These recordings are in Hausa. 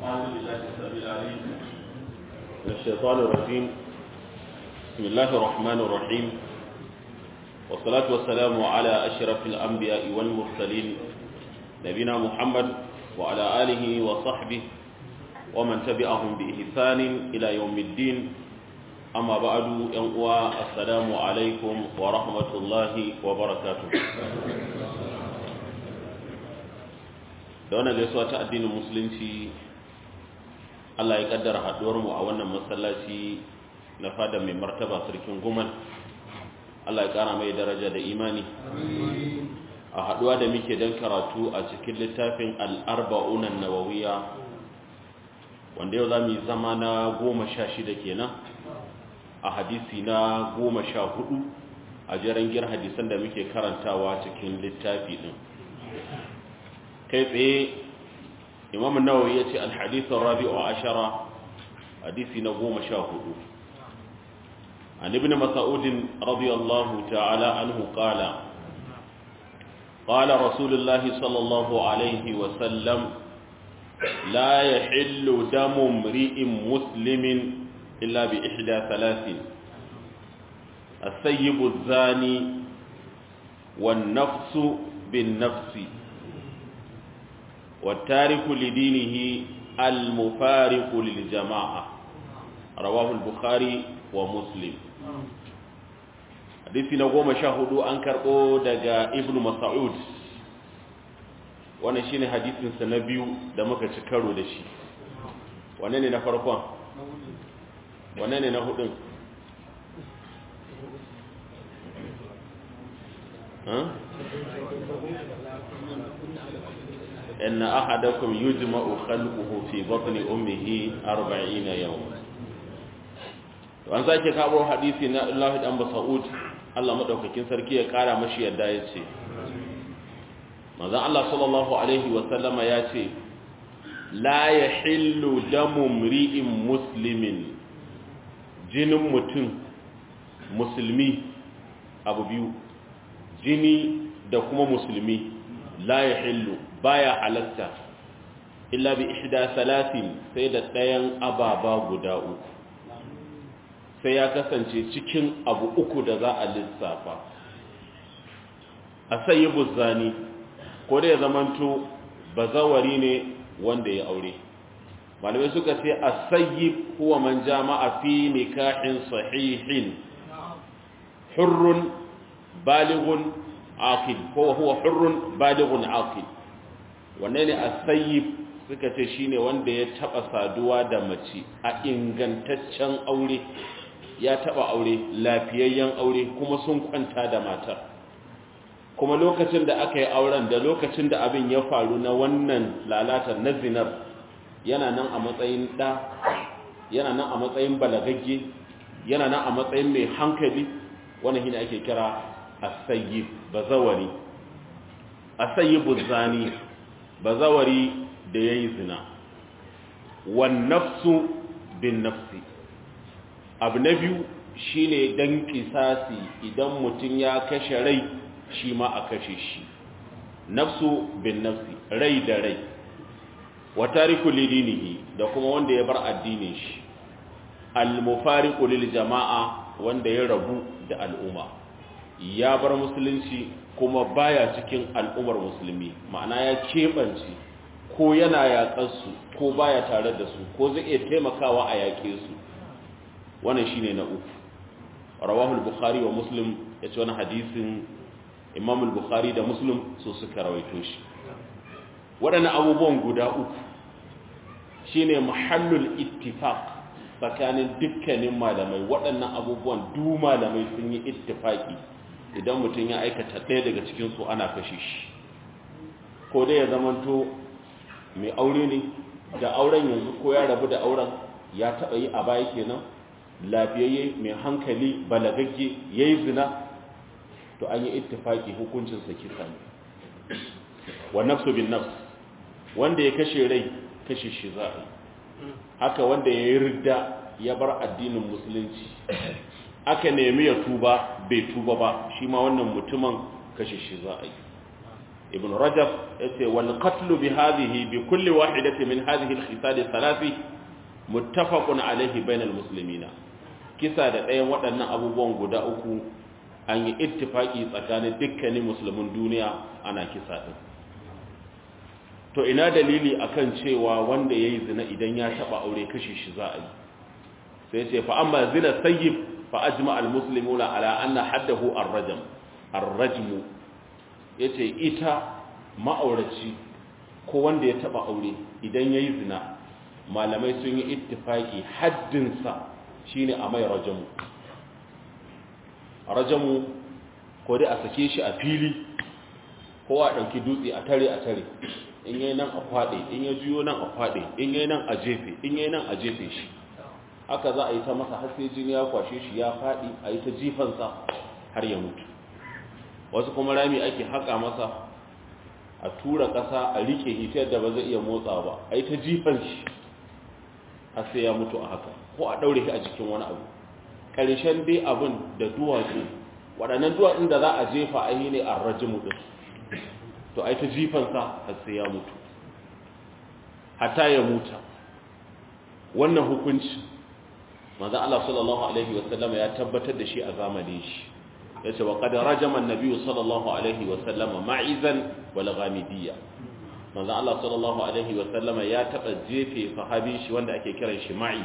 أعوذ بالله السميع العليم من الشيطان الرجيم بسم الله الرحمن الرحيم والصلاة والسلام على أشرف الأنبياء والمرسلين نبينا محمد وعلى آله وصحبه ومن تبعهم بإحسان إلى يوم الدين أما بعد ينقوى السلام عليكم ورحمة الله وبركاته da wannan gaisuwa ta addinin musulunci Allah ya kaddara haduwar mu a wannan masallaci na fada mai martaba sarkin guman Allah ya kara mai daraja da imani a haduwa da muke dan karatu a cikin littafin al-arba'un an-nawawiyya wanda yau zamu yi zama na 16 kenan a hadisi na 14 a jarangiyar hadisan da muke karantawa cikin littafi din kai tsaye imam nawawi ya ce alhadithun rabi'u ashara hadisi na goma sha hudu an ibn mas'udin radiyallahu ta'ala anhu qala قال رسول الله صلى الله عليه وسلم لا يحل دم امرئ مسلم إلا بإحدى ثلاث السيب الزاني والنفس بالنفس والتارك لدينه المفارق للجماعة رواه البخاري ومسلم حديث نقوم شاهدوا أنكر دقى ابن مسعود wannan shine hadisin sa na biyu da muka ci karo da shi wanne ne na farkon wanne ne na hudun إن أحدكم يجمع خلقه في بطن أمه أربعين يوما وأن ذلك كابو حديث الله دان مسعود Allah madaukakin sarki ya kara mashi yadda ya ce manzon Allah sallallahu alaihi wa sallama ya ce la yahillu damu mri'in muslimin jinin mutum musulmi abu biyu jini da kuma musulmi la yahillu baya halatta illa bi ihda salatin sai da ɗayan ababa guda uku sai ya kasance cikin abu uku da za a lissafa a sayi buzzani ko da ya zamanto bazawari ne wanda ya aure malamai suka ce a sayi huwa man jama'a fi nikahin sahihin hurrun balighun aqil ko huwa hurrun balighun aqil wanne ne asayyib suka ce shine wanda ya taba saduwa da mace a ingantaccen aure ya taba aure lafiyayyen aure kuma sun kwanta da matar kuma lokacin da aka yi auren da lokacin da abin ya faru na wannan lalatar na zinar yana nan a matsayin ɗa yana nan a matsayin balagagge yana nan a matsayin mai hankali wannan shine ake kira asayyib bazawari asayyibu zani bazawari da ya yi zina wan nafsu bin nafsi abu na biyu shi ne don kisasi idan mutum ya kashe rai shi ma a kashe shi nafsu bin nafsi rai da rai wa tariku lidinihi da kuma wanda ya bar addinin shi al-mufariqu lil jama'a wanda ya rabu da al'umma ya bar musulunci kuma baya cikin al'ummar musulmi ma'ana ya keɓance ko yana yaƙarsu ko baya tare da su ko zai iya taimakawa a yaƙe su wannan shine na uku rawahul bukhari wa muslim ya ce wani hadisin imamul bukhari da muslim su suka rawaito shi waɗannan abubuwan guda uku shine mahallul ittifaq tsakanin dukkanin malamai waɗannan abubuwan du malamai sun yi ittifaki idan mutum ya aikata ɗaya daga cikinsu ana kashe shi ko dai ya zamanto mai aure ne da auren yanzu ko ya rabu da auren ya taɓa yi a baya kenan lafiyayye mai hankali balagagge ya yi zina to an yi ittifaki hukuncinsa kisa ne wa nafsu bin nafs wanda ya kashe rai kashe shi za a yi haka wanda ya yi ridda ya bar addinin musulunci aka nemi ya tuba bai tuba ba shi ma wannan mutumin kashe shi za a yi ibn rajab yace wal qatl bi hadhihi bi kulli wahidati min hadhihi al khisal thalathi muttafaqun alayhi bainal muslimina kisa da ɗayan waɗannan abubuwan guda uku an yi ittifaki tsakanin dukkanin musulmin duniya ana kisa din to ina dalili akan cewa wanda yayi zina idan ya taba aure kashi shi za a yi sai ce fa amma zina sayyib fa ajma al muslimuna ala anna haddahu ar-rajm ar-rajm yace ita ma'auraci ko wanda ya taba aure idan yayi zina malamai sun yi ittifaki haddin sa shine a mai rajamu rajamu ko dai a sake shi a fili ko a dauki dutse a tare a tare in yayi nan a kwade in ya juyo nan a kwade in yayi nan a jefe in yayi nan a jefe shi haka za a yi ta masa har sai jini ya kwashe shi ya faɗi a yi ta jifansa har ya mutu wasu kuma rami ake haƙa masa a tura ƙasa a riƙe ita yadda ba zai iya motsa ba a yi ta jifan shi har sai ya mutu a haka ko a ɗaure shi a jikin wani abu ƙarshen dai abin da duwatsu waɗannan duwatsun da za a jefa a yi ne a rajimu ɗin to a yi ta jifansa har sai ya mutu hata ya muta wannan hukunci manzo Allah sallallahu alaihi wasallam ya tabbatar da shi a zamanin shi yace wa qad rajama an-nabiy sallallahu alaihi wasallam ma'izan wal ghamidiyya manzo Allah sallallahu alaihi wasallam ya taba jefe sahabin shi wanda ake kiran shi ma'i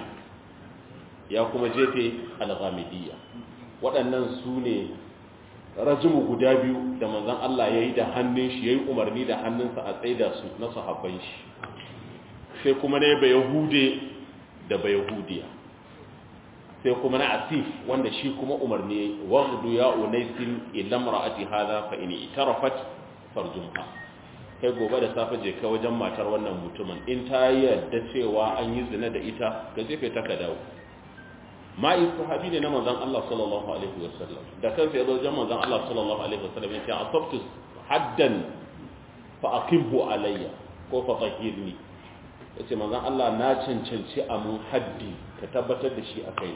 ya kuma jefe al-ghamidiyya waɗannan su ne rajimu guda biyu da manzon Allah yayi da hannun shi yayi umarni da hannunsa a tsaida su na sahabban shi sai kuma ne ba yahude da ba yahudiya sai kuma na asif wanda shi kuma umarni waghdu ya unaisin illa mar'ati hadha fa in itarafat farjumha kai gobe da safe je ka wajen matar wannan mutumin in ta yarda cewa an yi zina da ita ka jefe ta ka dawo ma'i sahabi ne na manzon Allah sallallahu alaihi wasallam da kansa ya zo wajen manzon Allah sallallahu alaihi wasallam ya ce asabtu haddan fa aqimhu alayya ko fa tahirni yace manzon Allah na cancanci a mun haddi ka tabbatar da shi a kai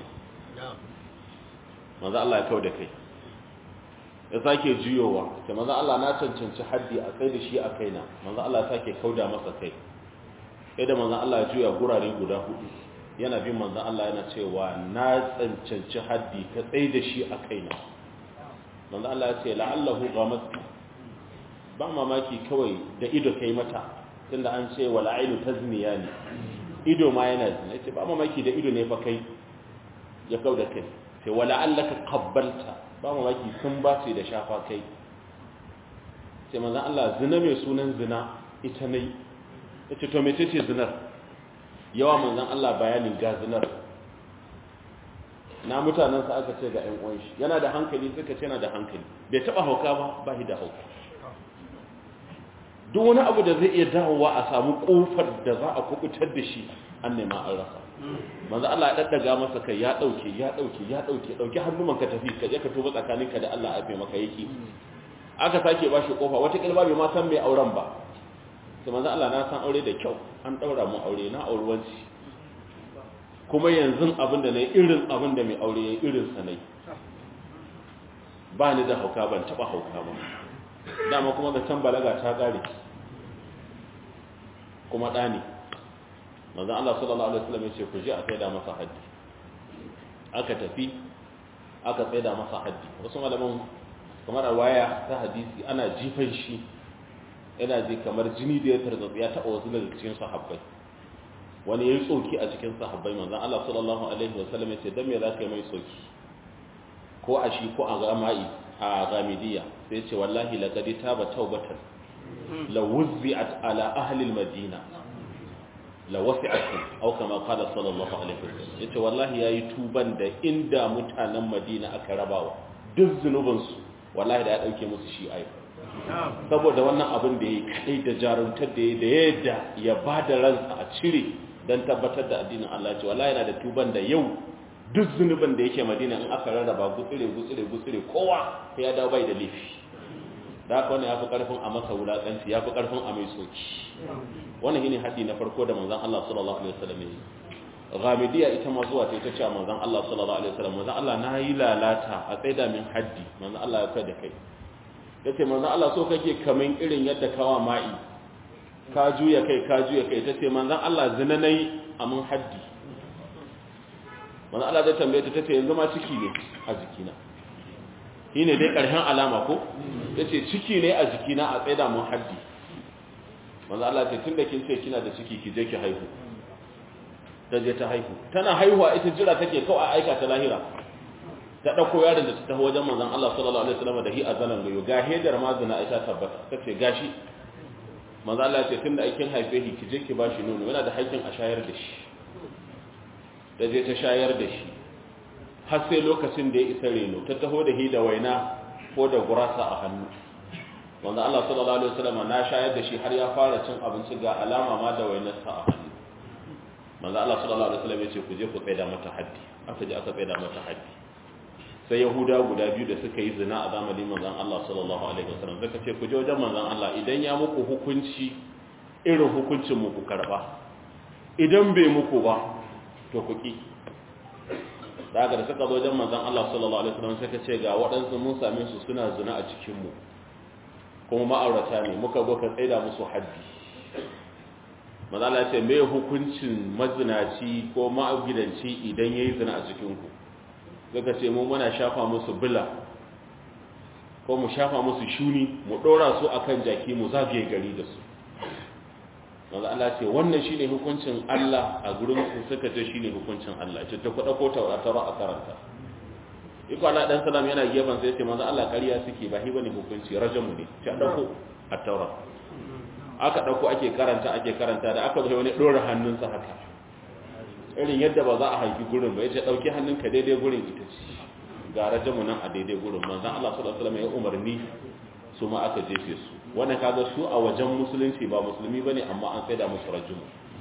manzo Allah ya kawo da kai ya sake juyowa ta manzo Allah na cancanci haddi a kai da shi a kaina manzo Allah ya sake kauda masa kai sai da manzo Allah ya juya gurare guda hudu yana bin manzo Allah yana cewa na cancanci haddi ka tsaye da shi a kaina manzo Allah ya ce la'allahu ghamat ba mamaki kawai da ido kai mata tunda an ce wal ainu tazniyani ido ma yana zina yace ba mamaki da ido ne fa kai ya kau da kai sai wala allaka qabbalta ba mamaki sun ba ce da shafa kai sai manzon Allah zina mai sunan zina ita ne yace to mece ce zinar yawa manzon Allah bayanin ga zinar na mutanen sa aka ce ga ƴan uwan shi yana da hankali suka ce yana da hankali bai taba hauka ba ba shi da hauka duk wani abu da zai iya dawowa a samu kofar da za a kubutar da shi an nema an rasa manzo Allah ya daddaga masa kai ya dauke ya dauke ya dauke dauki hannuman ka tafi ka je ka tuba tsakaninka da Allah afi maka yake aka sake bashi kofa wata kilba bai ma san mai auren ba sai manzo Allah na san aure da kyau an daura mu aure na aurewanci kuma yanzu abin da nayi irin abin da mai aure yayi irin sa nayi ba ni da hauka ban taba hauka ba dama kuma da can balaga ta kare kuma ɗani manzo Allah sallallahu alaihi wasallam yace ku je a tsaida masa haddi aka tafi aka tsaida masa haddi wasu malaman kamar waya ta hadisi ana jifan shi yana ji kamar jini da ya tarzatsi ya taɓa wasu daga cikin sahabbai wani yayi tsoki a cikin sahabbai manzo Allah sallallahu alaihi wasallam yace dan me zaka yi mai tsoki ko a shi ko a gama'i a gamidiya sai ce wallahi laqad taba taubatan la wuzzi'at ala ahli al-madina la wasi'atkum aw kama qala sallallahu alaihi wasallam yace wallahi yayi tuban da inda mutanen Madina aka rabawa duk zunuban su wallahi da ya dauke musu shi ai saboda wannan abin da yayi kai da jaruntar da yayi da yadda ya bada ransa a cire dan tabbatar da addinin Allah ce wallahi yana da tuban da yau duk zunuban da yake Madina in aka rarraba gutsire gutsire gutsire kowa ya dawo bai da laifi da haka wannan yafi karfin a masa wulakanci yafi karfin a mai soki wannan shine haddi na farko da manzon Allah sallallahu alaihi wasallam yi ghamidiyya ita ma zuwa ta ce manzon Allah sallallahu alaihi wasallam manzon Allah na yi lalata a tsaida min haddi manzon Allah ya kai da kai yace manzon Allah so kake kaman irin yadda kawa ma'i ka juya kai ka juya kai tace manzon Allah zina nayi amun haddi manzon Allah zai tambaye ta tace yanzu ma ciki ne a jikina shine dai karshen alama ko yace ciki ne a jikina a tsaida mun haddi manzon Allah ce tunda kin ce kina da ciki ki je ki haihu ta je ta haihu tana haihuwa ita jira take kawai a aika ta lahira ta dauko yaron da ta taho wajen manzon Allah sallallahu alaihi wasallam da hi azalan gayo ga hedar ma zina ita tabbata tace gashi manzon Allah ya ce tunda aikin haife shi ki je ki bashi nono yana da haƙƙin a shayar da shi ta je ta shayar da shi har sai lokacin da ya isa reno ta taho da hi da waina ko da gurasa a hannu manzon Allah sallallahu alaihi wasallam na shayar da shi har ya fara cin abinci ga alama ma da wainarsa a hannu manzo Allah sallallahu alaihi wasallam yace ku je ku tsaida mata haddi aka je aka tsaida mata haddi sai yahuda guda biyu da suka yi zina a zamanin manzon Allah sallallahu alaihi wasallam suka ce ku je wajen manzon Allah idan ya muku hukunci irin hukuncin mu ku karba idan bai muku ba to ku ki daga da suka zo wajen manzon Allah sallallahu alaihi wasallam suka ce ga waɗansu mun same su suna zina a cikin mu kuma ma'aurata ne muka zo ka tsaida musu haddi mazala ce mai hukuncin mazinaci ko ma'agidanci idan ya yi zina a cikinku suka ce mu muna shafa musu bila ko mu shafa musu shuni mu ɗora su a kan jaki mu zagaye gari da su mazala ce wannan shi ne hukuncin Allah a gurin su suka ce shi ne hukuncin Allah ce ta kuɗa ko tauratara a karanta iko Allah ɗan salam yana gefen sai ce maza Allah ƙarya suke ba hi bane hukunci rajamu ne ce a ɗauko a taurat aka ɗauko ake karanta ake karanta da aka zai wani ɗora hannunsa haka irin yadda ba za a haifi gurin ba ya ce ɗauki hannunka daidai gurin ita ce ga rajamu nan a daidai gurin manzan Allah sallallahu alaihi ya umarni su ma aka jefe su wannan kaga su a wajen musulunci ba musulmi bane amma an tsaida musu rajumu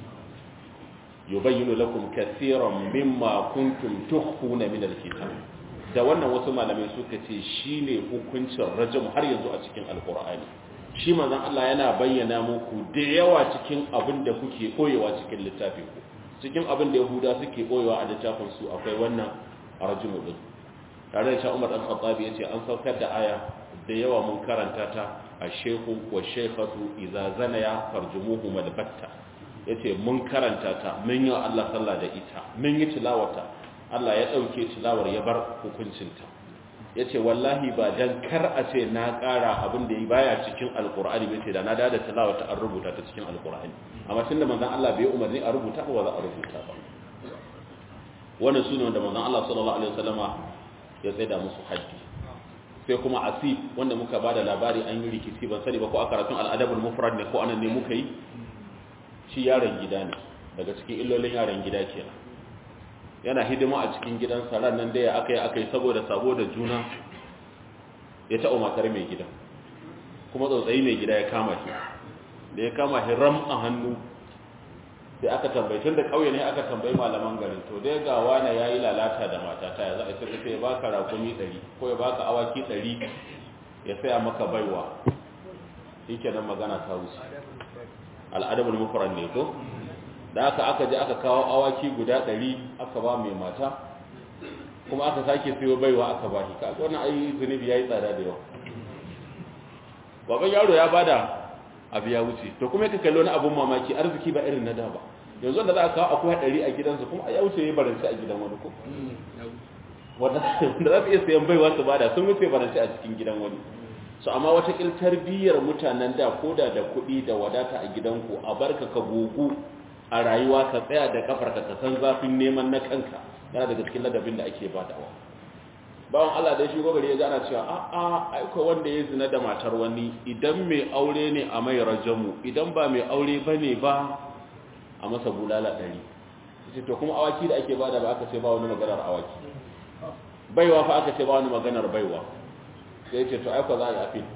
yubayyinu lakum kaseeran mimma kuntum tukhfuna min alkitab da wannan wasu malamai suka ce shine hukuncin rajamu har yanzu a cikin alqur'ani shi manzon Allah yana bayyana muku da yawa cikin abin da kuke koyewa cikin littafin ku cikin abin da Yahuda suke koyewa a littafin su akwai wannan arjumu din tare da Umar dan Khattab yace an saukar da aya da yawa mun karanta ta ash-shaykhu wa shaykhatu idza zanaya farjumuhu malbatta yace mun karanta ta mun yi Allah sallah da ita mun yi tilawata Allah ya dauke tilawar ya bar hukuncinta ya ce wallahi ba dan kar a ce na ƙara abin da ya baya cikin alkur'ani bai ce da na da da tilawa ta an rubuta ta cikin alkur'ani amma tun da manzan Allah bai umarni a rubuta ba za a rubuta ba wannan su ne wanda manzan Allah sallallahu alaihi wasallama ya tsaida musu haji sai kuma asif wanda muka bada labari an yi rikici ban sani ba ko a karatun al'adabul mufrad ne ko anan ne muka yi shi yaron gida ne daga cikin illolin yaron gida kenan yana hidima a cikin gidansa ran nan da ya aka yi aka yi saboda sabo da juna ya taɓa matar mai gida kuma tsautsayi mai gida ya kama shi da ya kama shi ram a hannu sai aka tambayi tun da ƙauye ne aka tambayi malaman garin to dai ga wane ya yi lalata da matata ya za a sai sai ya baka rakumi ɗari ko ya baka awaki ɗari ya saya maka baiwa shi kenan magana ta wuce al'adabul mufrad ne ko da aka aka je aka kawo awaki guda ɗari aka ba mai mata kuma aka sake siyo baiwa aka ba shi kaga wannan ai zunubi yayi tsada da yawa baban yaro ya bada abu ya wuce to kuma ka kallo na abun mamaki arziki ba irin na da ba yanzu da za a kawo akwai ɗari a gidansa kuma ya wuce ya baranci a gidan wani ko wanda za su iya sayan baiwa su bada sun wuce baranci a cikin gidan wani su amma wata kil tarbiyyar mutanen da koda da kuɗi da wadata a gidanku a barka ka gogu a rayuwa ka tsaya da kafarka ka san zafin neman na kanka yana daga cikin ladabin da ake badawa bawan Allah da shi gogari ya gana cewa a a aiko wanda ya zina da matar wani idan mai aure ne a mai rajamu idan ba mai aure bane ba a masa bulala ɗari ce to kuma awaki da ake bada ba aka ce ba wani maganar awaki baiwa fa aka ce ba wani maganar baiwa sai ce to aiko za a yi afi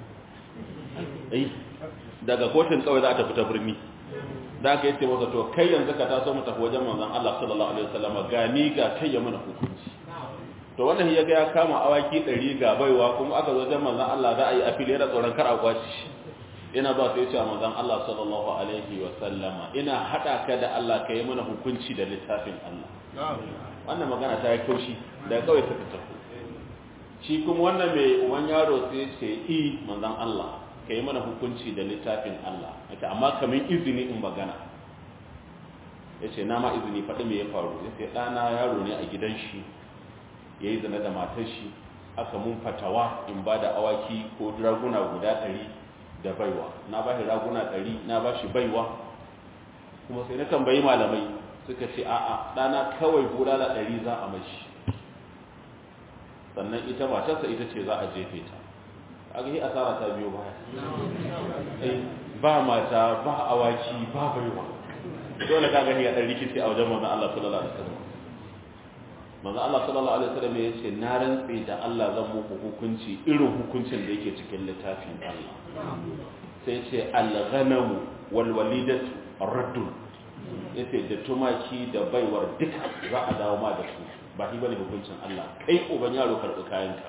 daga kotun kawai za a tafi ta birni da aka yi ce masa to kai yanzu ka taso mu tafi wajen manzon Allah sallallahu alaihi wasallam ga ni ga kai ya mana hukunci to wannan ya ga ya kama awaki 100 ga baiwa kuma aka zo wajen manzon Allah za a yi afili da tsoron kar a kwaci ina ba sai cewa manzon Allah sallallahu alaihi wasallama ina hada ka da Allah ka yi mana hukunci da littafin Allah wannan magana ta yi kaushi da kawai suka tafi shi kuma wannan mai uban yaro sai ce i manzon Allah ka yi mana hukunci da littafin Allah yace amma kamin izini in magana yace na ma izini faɗi me ya faru yace ɗana yaro ne a gidan shi yayi zina da matar shi aka mun fatawa in ba da awaki ko raguna guda ɗari da baiwa na ba shi raguna ɗari na ba shi baiwa kuma sai na tambayi malamai suka ce a'a ɗana kawai bulala ɗari za a mashi sannan ita matarsa ita ce za a jefe ta a ga asara ta biyo baya ba mata ba awaki ba baiwa dole ka gani ya ɗan rikici a wajen manzon Allah sallallahu alaihi wasallam manzon Allah sallallahu alaihi wasallam ya ce na rantse da Allah zan muku hukunci irin hukuncin da yake cikin littafin Allah sai ce al-ghanamu wal walidatu raddun yace da tumaki da baiwar duka za a dawo ma da su ba shi bane hukuncin Allah kai uban yaro karbi kayanka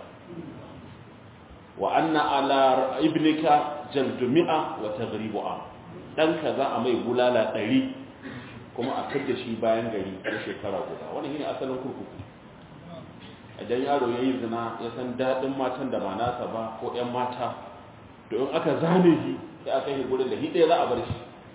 wa anna ala ibnika jaldu mi'a wa taghribu a danka za a mai bulala ɗari kuma a kaje shi bayan gari na shekara guda wannan shine asalin kurkuku idan yaro ya yi zina ya san daɗin matan da ba nasa ba ko 'yan mata to in aka zane shi sai aka yi gurin da shi ɗaya za a bar shi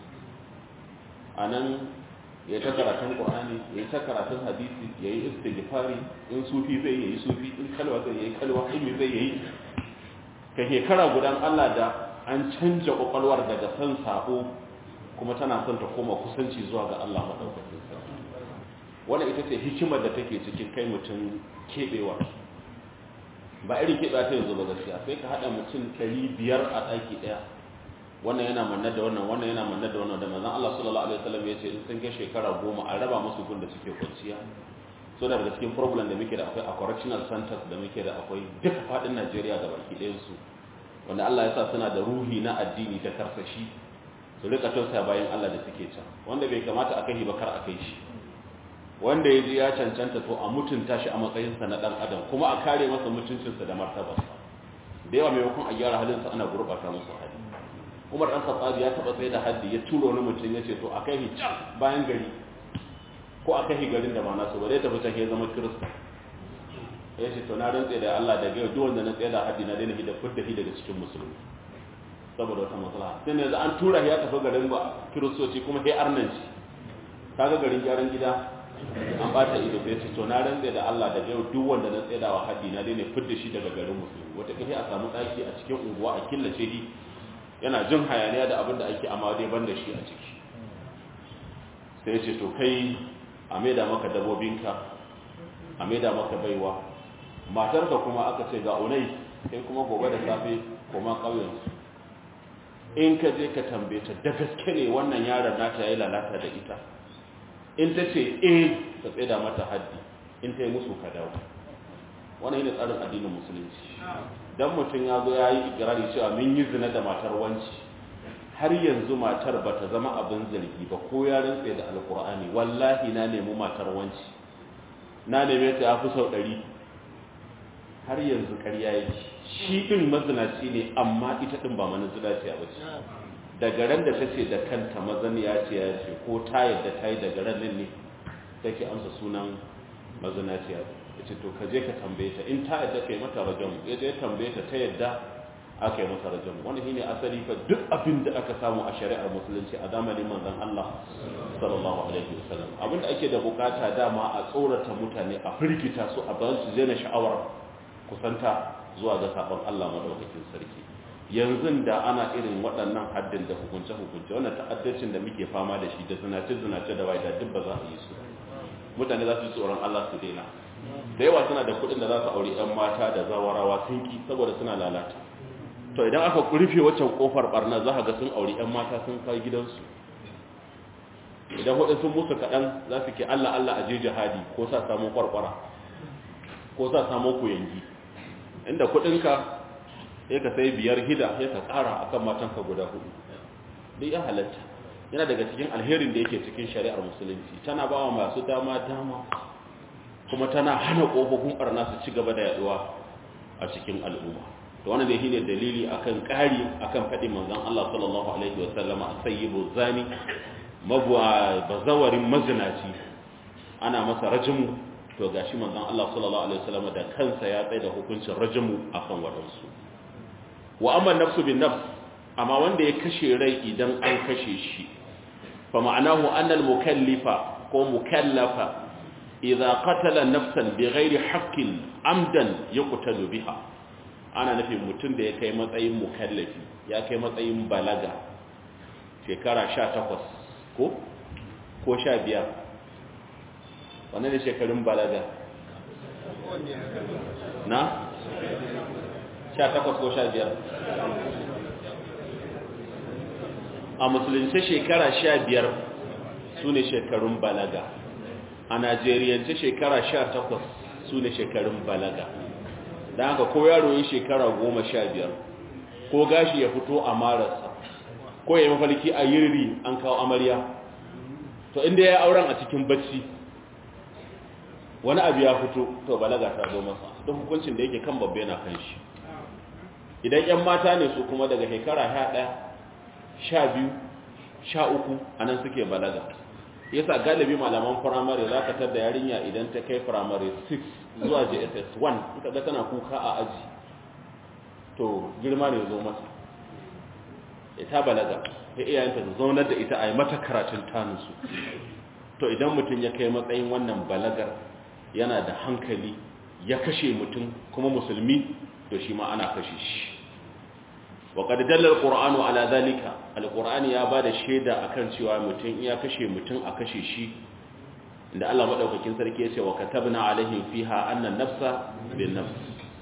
a nan ya ta karatun ƙwa'ani ya ta karatun hadisi ya yi istighfari in sufi zai yi sufi in kalwa zai yi kalwa in zai yi ka shekara gudan Allah da an canja ƙwaƙwalwar daga san sabo kuma tana son ta koma kusanci zuwa ga Allah maɗaukakin sarki wannan ita ce hikimar da take cikin kai mutum keɓewa ba irin keɓewa ta yanzu ba gaskiya sai ka haɗa mutum ɗari biyar a ɗaki ɗaya wannan yana manna da wannan wannan yana manna da wannan da manzon Allah sallallahu alaihi wasallam ya ce in sun kai shekara goma a raba musu gun da suke kwanciya so daga cikin problem da muke da akwai a correctional centers da muke da akwai duka faɗin Najeriya da baki ɗayan su wanda Allah ya sa suna da ruhi na addini da karsashi su rika tausaya bayan Allah da suke can wanda bai kamata a kai ba kar a kai shi wanda ya ji ya cancanta to a mutunta shi a matsayinsa na dan adam kuma a kare masa mutuncinsa da martabarsa da yawa maimakon a gyara halinsa ana gurɓata musu hali umar dan khattabi ya taba tsaye da haddi ya tura wani mutum ya ce to a kai can bayan gari ko a kai garin da ba nasu ba zai tafi can ya zama kirista ya ce to na rantse da Allah da gaya duk wanda na tsaye da haddi na daina hida fudda hi daga cikin musulmi saboda wata maslaha sai yanzu an tura ya tafi garin ba kiristoci kuma sai arnanci kaga garin gyaran gida an bata ido sai ce to na rantse da Allah da yau duk wanda na tsaye da wa haddi na daina fudda shi daga garin musulmi wata kai a samu daki a cikin unguwa a killace shi yana jin hayaniya da abin da ake amma dai banda shi a ciki sai ce to kai a maida maka dabobinka a maida maka baiwa matarka kuma aka ce ga unai kai kuma gobe da safe kuma ƙauyensu in ka je ka tambaye ta da gaske ne wannan yaron nata yayi lalata da ita in ta ce eh ka tseda mata haddi in ta yi musu ka dawo wannan yana tsarin addinin musulunci dan mutum ya zo ya yi ikirari cewa mun yi zina da matar wanci har yanzu matar ba ta zama abin zargi ba ko ya rantse da alkur'ani wallahi na nemi matar wanci na neme ta ya fi sau ɗari har yanzu ƙarya yake shi ɗin mazinaci ne amma ita ɗin ba manazinaci a bace daga ran da ta ce da kanta mazaniya ce ya ce ko ta yadda ta yi daga ran ne take amsa sunan mazinaciya ya ce to ka je ka tambaye ta in ta yadda kai mata rajam ya je tambaye ta ta yadda aka yi mata rajam wani shine asali fa duk abin da aka samu a shari'ar musulunci a zamanin manzon Allah sallallahu alaihi wasallam abin da ake da bukata dama a tsorata mutane a firgita su a ba su daina sha'awar kusanta zuwa ga sabon Allah madaukakin sarki yanzu da ana irin waɗannan haddin da hukunce-hukunce wannan ta'addacin da muke fama da shi da zinace-zinace da waida duk ba za a yi su mutane za su yi tsoron Allah su daina da yawa suna da kuɗin da za su aure 'yan mata da zawarawa sun ki saboda suna lalata to idan aka rufe waccan kofar barna za ga sun aure 'yan mata sun kai gidansu idan hudu sun musu kaɗan za su ke Allah Allah a je jihadi ko sa samun kwarkwara ko sa samun kuyangi inda kuɗinka ya ka sai biyar hida ya ka ƙara akan matanka guda hudu duk ya halatta yana daga cikin alherin da yake cikin shari'ar musulunci tana ba wa masu dama dama kuma tana hana ƙofofin ɓarna su ci gaba da yaduwa a cikin al'umma to wannan da shine dalili akan ƙari akan faɗin manzon Allah sallallahu alaihi wa sallama sayyibu zani mabuwa bazawarin mazinaci ana masa rajimu to gashi manzon Allah sallallahu alaihi wasallam da kansa ya tsaye da hukuncin rajamu akan wadansu wa amma nafsu bin nafs amma wanda ya kashe rai idan an kashe shi fa ma'anahu annal mukallifa ko mukallafa idza qatala nafsan bighairi haqqin amdan yuqtalu biha ana nufin mutum da ya kai matsayin mukallafi ya kai matsayin balaga shekara 18 ko ko 15 wannan ne shekarun balaga na 18 ko 15 a musulunci shekara 15 su ne shekarun balaga a najeriyance shekara 18 su ne shekarun balaga don haka ko yaro yin shekara 15 ko gashi ya fito a marasa ko ya mafalki a yiri an kawo amarya to inda ya auren a cikin bacci wani abu ya fito to balaga ta zo masa duk hukuncin da yake kan babbe na kan shi idan yan mata ne su kuma daga shekara 11 12 13 anan suke balaga yasa galibi malaman firamare za ka tar da yarinya idan ta kai firamare 6 zuwa jss 1 ita ga tana kuka a aji to girma ne zo masa ita balaga ta iyayenta su zaunar da ita a yi mata karatun taninsu to idan mutum ya kai matsayin wannan balagar yana da hankali ya kashe mutum kuma musulmi to shi ma ana kashe shi wa qad dalla alqur'anu ala zalika alqur'ani ya bada shaida akan cewa mutum ya kashe mutum a kashe shi inda Allah madaukakin sarki ya ce wa katabna alaihim fiha anna nafsa bin nafs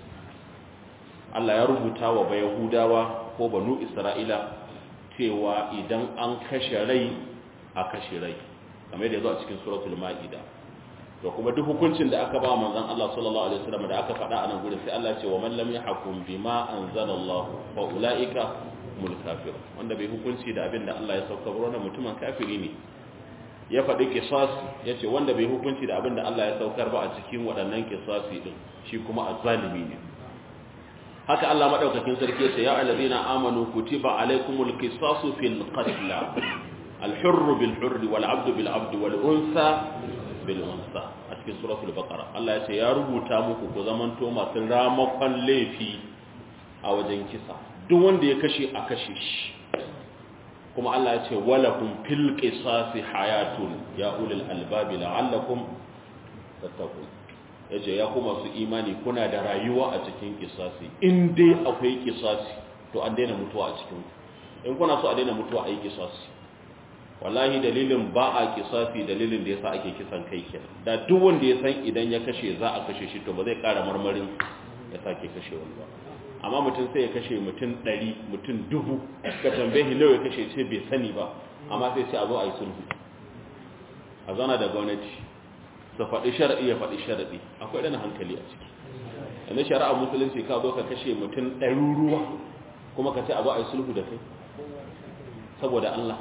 Allah ya rubuta wa bayahudawa ko banu isra'ila cewa idan an kashe rai a kashe rai kamar da yazo a cikin suratul maida to kuma duk hukuncin da aka ba manzon Allah sallallahu alaihi wasallam da aka faɗa a nan gurin sai Allah ce wa man lam yahkum bima anzalallahu fa ulaika mul kafir wanda bai hukunci da abin da Allah ya sauka ba wannan mutumin kafiri ne ya faɗi qisas yace wanda bai hukunci da abin da Allah ya saukar ba a cikin waɗannan qisasi din shi kuma azzalimi ne haka Allah madaukakin sarki yace ya allazina amanu kutiba alaykumul qisasu fil qatl al-hurr bil hurr wal 'abdu bil 'abd wal unsa bil unsa a cikin suratul baqara Allah yace ya rubuta muku ku zamanto masu ramakon laifi a wajen kisa duk wanda ya kashe a kashe shi kuma Allah yace walakum fil qisasi hayatun ya ulul albabi la'allakum tattaqun yace ya kuma su imani kuna da rayuwa a cikin kisasi in dai akwai kisasi to an daina mutuwa a cikin in kuna so a daina mutuwa a yi kisasi wallahi dalilin ba a kisasi dalilin da yasa ake kisan kai kenan da duk wanda ya san idan ya kashe za a kashe shi to ba zai kara marmarin ya sake kashe wani ba amma mutum sai ya kashe mutum ɗari mutum dubu ka tambaye shi nawa ya kashe ce bai sani ba amma sai ce a zo a yi sulhu a zana da gwamnati su faɗi sharaɗi ya faɗi sharaɗi akwai ɗana hankali a ciki yanzu shari'a musulunci ka zo ka kashe mutum ɗaruruwa kuma ka ce a zo a yi sulhu da kai saboda Allah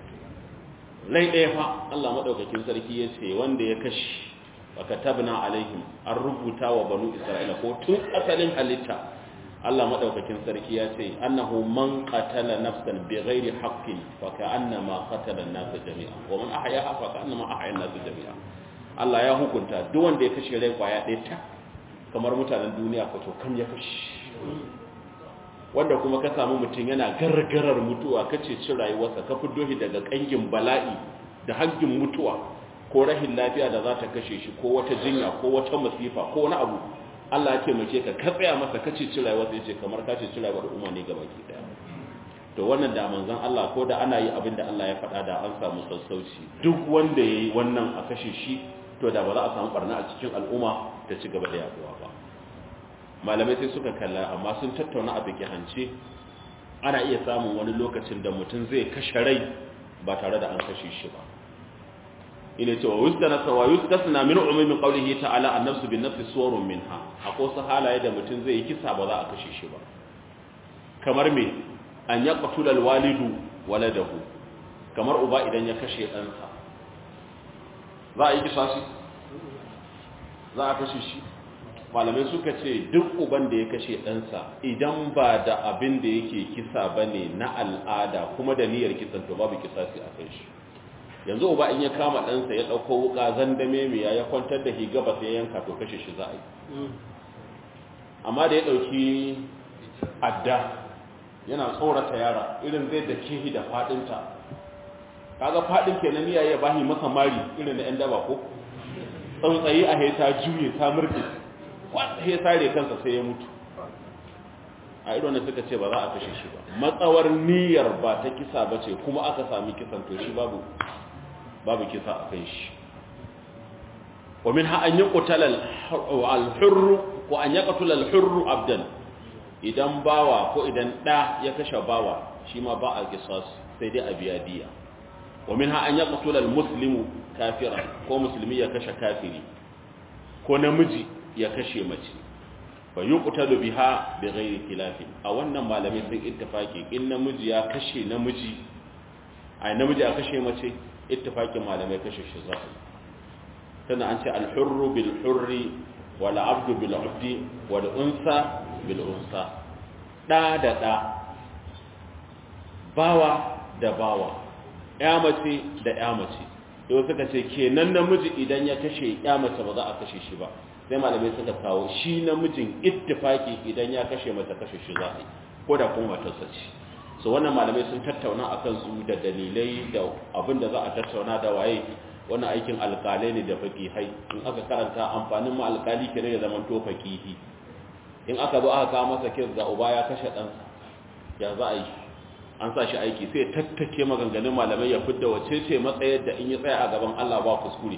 rai ɗaya fa Allah maɗaukakin sarki ya ce wanda ya kashe baka tabna alaihim an rubuta wa banu isra'ila ko tun asalin halitta Allah maɗaukakin sarki ya ce annahu man qatala nafsan bighairi haqqin fa ka'annama qatala an-nasa jami'a wa man ahyaha fa ka'annama ahya an-nasa jami'a Allah ya hukunta duk wanda ya kashe rai kwaya ɗaya ta kamar mutanen duniya ko to kam ya kashe wanda kuma ka samu mutum yana gargarar mutuwa ka ceci rayuwarsa ka fito shi daga kangin bala'i da hangin mutuwa ko rahin lafiya da za ta kashe shi ko wata jinya ko wata masifa ko wani abu Allah ya taimake ka ka tsaya masa ka ceci rayuwarsa yace kamar ka ceci rayuwar umma ne gaba ki daya to wannan da manzon Allah ko da ana yi abin da Allah ya faɗa da an samu sassauci duk wanda yayi wannan a kashe shi to da ba za a samu barna a cikin al'umma ta ci gaba da yaduwa ba malamai sai suka kalla amma sun tattauna a bikihance ana iya samun wani lokacin da mutum zai kashe rai ba tare da an kashe shi ba ina cewa wustana sawa yustasna min umumi qawlihi ta'ala an-nafsu bin-nafsi suwarun minha akwai su halaye da mutum zai yi kisa ba za a kashe shi ba kamar me an yaqtula al-walidu waladahu kamar uba idan ya kashe ɗansa za a yi kisa shi za a kashe shi malamai suka ce duk uban da ya kashe ɗansa idan ba da abin da yake kisa ba ne na al'ada kuma da niyyar kisan to babu kisasi a kan shi yanzu uba in ya kama ɗansa ya ɗauko wuka zandame mai ya kwantar da higa ba sai yanka to kashe shi za a yi amma da ya ɗauki adda yana tsorata yara irin zai da kihi da faɗinta kaga faɗin kenan ya ya bahi masa mari irin da 'yan daba ko tsautsayi a heta juye ta murɗe wata heta re kansa sai ya mutu a irin suka ce ba za a kashe shi ba matsawar niyyar ba ta kisa ba ce kuma aka sami kisan to shi babu babu kisa a kan shi ومن أن يقتل الحر وأن يقتل الحر عبدا idan bawa ko idan ɗa ya kashe bawa shi ma ba a kisas sai dai a biya diya wa min an ya qatula muslimu kafira ko musulmi ya kashe kafiri ko namiji ya kashe mace fa yuqtalu biha bi ghairi khilafin a wannan malamai sun ittifaki in namiji ya kashe namiji ai namiji ya kashe mace ittifakin malamai kashe shi za tana an ce al-hurru bil hurri wal abdu bil abdi wal unsa bil unsa da da da bawa da bawa ya mace da ya mace yau suka ce kenan namiji idan ya kashe ya mace ba za a kashe shi ba sai malamai suka kawo shi namijin ittifaki idan ya kashe mace kashe shi za a yi ko da kuma matarsa ce so wannan malamai sun tattauna akan su da dalilai da abin da za a tattauna da waye wannan aikin alkalai ne da fakihai in aka karanta amfanin ma alkali kenan ya zama to fakihi in aka zo aka kawo masa kis ga uba ya kashe ɗansa ya za a yi an sa shi aiki sai tattake maganganun malamai ya fidda wace ce matsayar da in ya tsaya a gaban Allah ba kuskure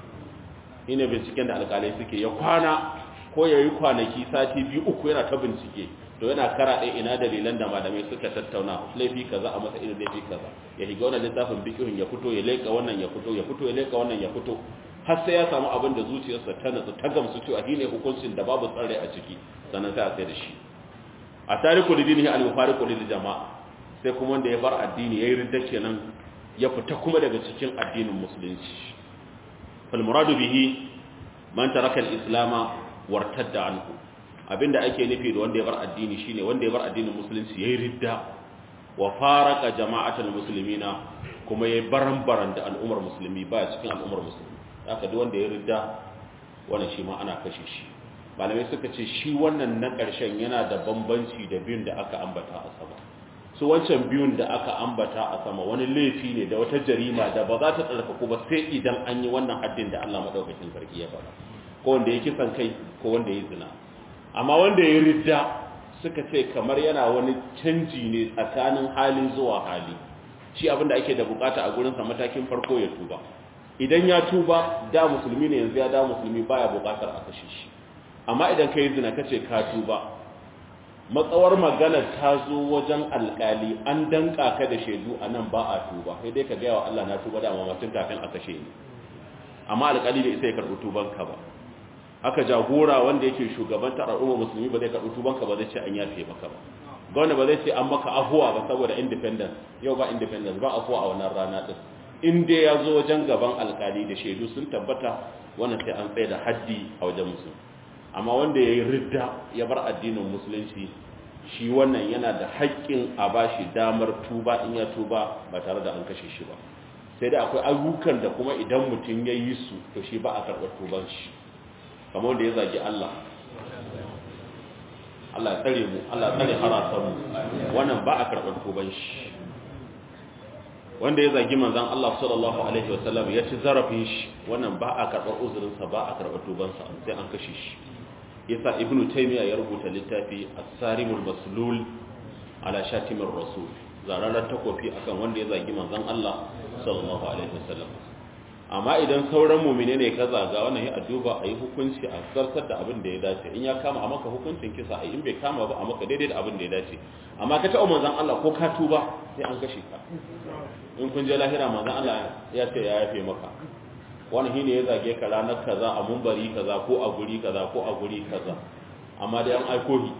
ina binciken da alkalai suke ya kwana ko ya yi kwanaki sati biyu uku yana ta bincike to yana kara ɗaya ina dalilan da malamai suka tattauna laifi kaza a masa irin laifi kaza ya higa wannan littafin bikihun ya fito ya leƙa wannan ya fito ya fito ya leƙa wannan ya fito har sai ya samu abin da zuciyarsa ta natsu ta gamsu cewa shi ne hukuncin da babu tsare a ciki sannan sai a sai da shi a tariku lidinihi al-mufariqu lil jama'a sai kuma wanda ya bar addini yayi ridda kenan ya fita kuma daga cikin addinin musulunci fal muradu bihi man taraka al-islam wartadda anhu abinda ake nufi da wanda ya bar addini shine wanda ya bar addinin musulunci yayi ridda wa faraka jama'atul muslimina kuma yayi baran-baran da al'ummar musulmi ba cikin al'ummar musulmi haka duk wanda ya ridda wannan shi ma ana kashe shi malamai suka ce shi wannan na ƙarshen yana da bambanci da biyun da aka ambata a sama su wancan biyun da aka ambata a sama wani laifi ne da wata jarima da ba za ta tsarkaku ba sai idan an yi wannan haddin da Allah madaukakin sarki ya faɗa ko wanda ya kisan kai ko wanda ya zina amma wanda ya ridda suka ce kamar yana wani canji ne tsakanin halin zuwa hali shi abin da ake da bukata a gurinsa matakin farko ya tuba idan ya tuba da musulmi ne yanzu ya da musulmi baya bukatar a kashe shi amma idan ka yi zina ka ce ka tuba matsawar magana ta zo wajen alkali an danka ka da shaidu a nan ba a tuba sai dai ka gaya wa Allah na tuba da mamacin kafin a kashe ni amma alkali bai isa ya karɓi tubanka ba haka jagora wanda yake shugabantar al'ummar musulmi ba zai karɓi tubanka ba zai ce an yafe maka ba gwamna ba zai ce an maka afuwa ba saboda independence yau ba independence ba afuwa a wannan rana din in dai ya zo wajen gaban alkali da shaidu sun tabbata wannan sai an tsaye da haddi a wajen musulmi amma wanda ya yi ridda ya bar addinin musulunci shi wannan yana da haƙƙin a ba shi damar tuba in ya tuba ba tare da an kashe shi ba sai dai akwai ayyukan da kuma idan mutum ya yi su to shi ba a karɓar tuban shi kamar wanda ya zagi Allah Allah ya tsare mu Allah ya tsare harasanmu wannan ba a karɓar tuban shi wanda ya zagi manzan Allah sallallahu alaihi wasallam ya ci zarafin shi wannan ba a karɓar uzurinsa ba a karɓar tubansa sai an kashe shi yasa ibnu taymiya ya rubuta littafi as-sarimul maslul ala shatimir rasul zararar takofi akan wanda ya zagi manzan Allah sallallahu alaihi wasallam amma idan sauran mu'mine ne ka zaga wannan ya adduba ayi hukunci a zartar da abin da ya dace in ya kama a maka hukuncin kisa ai in bai kama ba a maka daidai da abin da ya dace amma ka taɓa manzan Allah ko ka tuba sai an kashe ka in kun je lahira manzan Allah ya ce ya yafe maka wani shine ya zage ka ranar kaza a mumbari kaza ko a guri kaza ko a guri kaza amma dai an aiko shi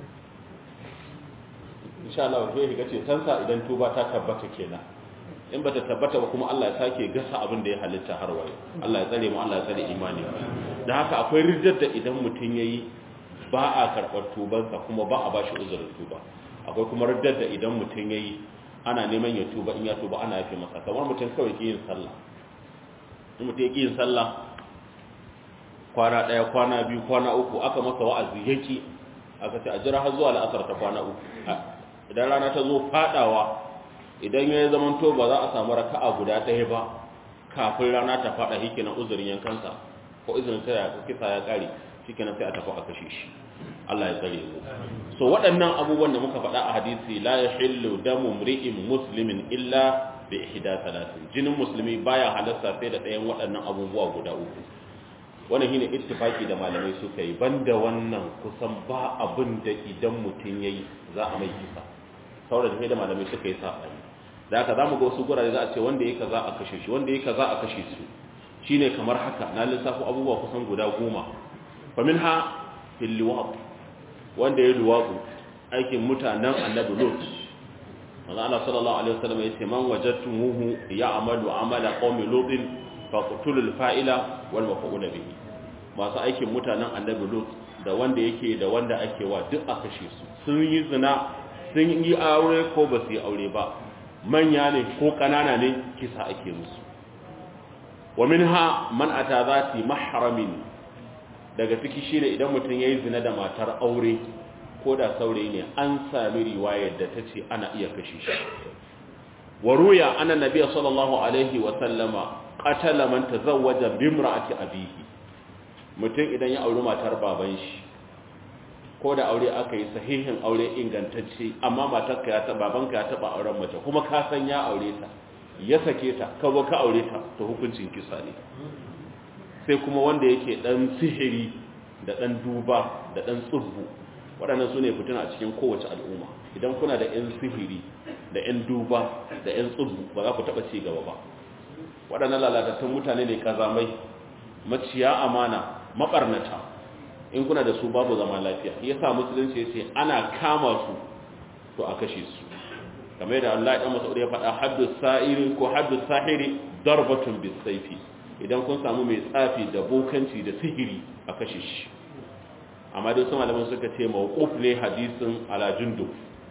insha Allah sai ga ce tansa idan tuba ta tabbata kenan in bata tabbata ba kuma Allah ya sake gasa abin da ya halitta har waye Allah ya tsare mu Allah ya tsare imani dan haka akwai riddar da idan mutun yayi ba a karbar tubansa kuma ba a bashi uzurin tuba akwai kuma riddar da idan mutun yayi ana neman ya tuba in ya tuba ana yafe masa kamar mutum kawai ke yin sallah in mutum ya ƙi yin sallah kwana ɗaya kwana biyu kwana uku aka masa wa'azi yaki aka ce a jira har zuwa la'asar ta kwana uku idan rana ta zo fadawa idan ya zama to ba za a samu raka'a guda ɗaya ba kafin rana ta fada shi kenan uzurin yankansa ko uzurin ta ya kisa ya kare shi kenan sai a tafi a kashe shi Allah ya tsare mu so waɗannan abubuwan da muka faɗa a hadisi la yahillu damu mri'in muslimin illa bi ihda thalathin jinin musulmi baya halasta sai da ɗayan waɗannan abubuwa guda uku wannan shine ittifaki da malamai suka yi banda wannan kusan ba abin da idan mutum yayi za a mai kisa saboda da malamai suka yi sabani da haka zamu ga wasu gurare za a ce wanda yake kaza a kashe shi wanda yake kaza a kashe su shine kamar haka na lissafo abubuwa kusan guda goma fa minha fil liwaq wanda ya luwaqu aikin mutanen annabi lut manzo Allah sallallahu alaihi wasallam yace man wajadtumuhu ya'malu amala qaumi lutin faqtulul fa'ila wal maf'ul bihi masu aikin mutanen annabi lut da wanda yake da wanda ake wa duk a kashe su sun yi zina sun yi aure ko ba su yi aure ba manya ne ko kanana ne kisa ake musu wa minha man ata zati mahramin daga ciki shine idan mutum yayi zina da matar aure ko da saurayi ne an sami riwayar da tace ana iya kashe shi wa ruya anna nabiyyu sallallahu alaihi wa sallama qatala man tazawwaja bimra'ati abihi mutum idan ya auri matar baban shi ko da aure aka yi sahihin aure ingantacce amma matarka ya taba babanka ya taba auren mace kuma ka san ya aure ta ya sake ta ka zo ka aure ta to hukuncin kisa ne sai kuma wanda yake dan sihiri da dan duba da dan tsubbu waɗannan su ne fitina a cikin kowace al'umma idan kuna da 'yan sihiri da 'yan duba da 'yan tsubbu ba za ku taɓa ci gaba ba waɗannan lalatattun mutane ne kazamai maciya amana maɓarnata in kuna da su babu zama lafiya ya sa musulunci ya ce ana kama su to a kashe su kamar da Allah ya masu ya faɗa haddu sa'iri ko haddu sahiri darbatun bisaifi idan kun samu mai tsafi da bokanci da sihiri a kashe shi amma dai su malaman suka ce mawquf ne hadisin ala jundub